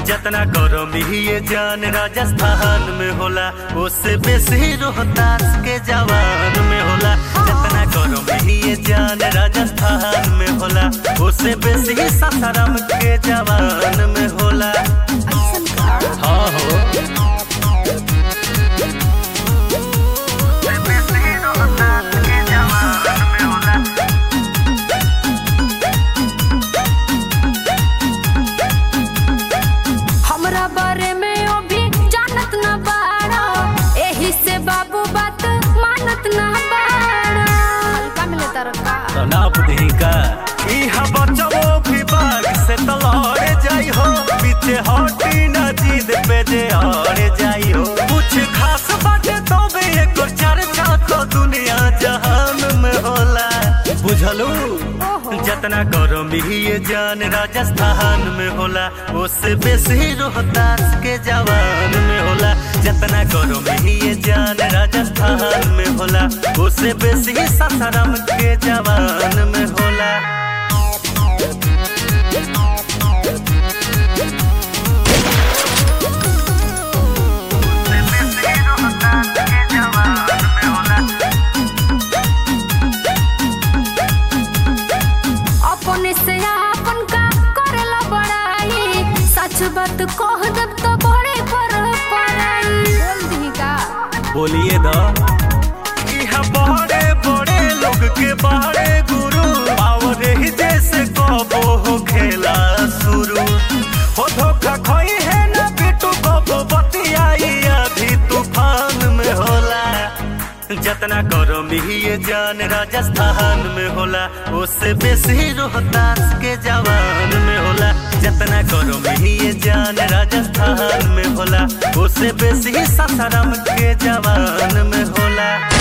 जतना गरम ही ये जान राजस्थान में होला उससे बेसी रोहतास के जवान में होला जतना गरम ही ये जान राजस्थान में होला उससे बेसी सासाराम के जवान में होला हाँ हो हमरा बारे में अभी जानत न बाड़ा एही से बाबू बात मानत न बाड़ा हल्का मिले तरका नाप दही का इहा बचबो भी बाग से तलौड़े जाई हो पीछे हटी ना जीद पे जे अड़े जाई हो कुछ खास बाटे तो भी एक चर्चा तो दुनिया जहान में होला बुझलू जतना गरम ही ये जान राजस्थान में होला उससे बेसी रोहतास के जवान में होला जतना गरम ही ये जान राजस्थान में होला उससे बेसी सासाराम के जवान में होला अपने से आपन का करेला बड़ाई सच बात कह देब तो बड़े पर पड़ाई बोल दी का बोलिए द इहा बड़े बड़े लोग के बड़े गुरु और ही जैसे कबो हो खेला शुरू हो धोखा खोई है ना बिटू कबो बतियाई अभी तूफान में होला जतना गरम ही ये जान राजस्थान में होला उससे बेसी रोहतास के जवान में होला जतना गरम ही ये जान राजस्थान में होला उससे बेसी सासाराम के जवान में होला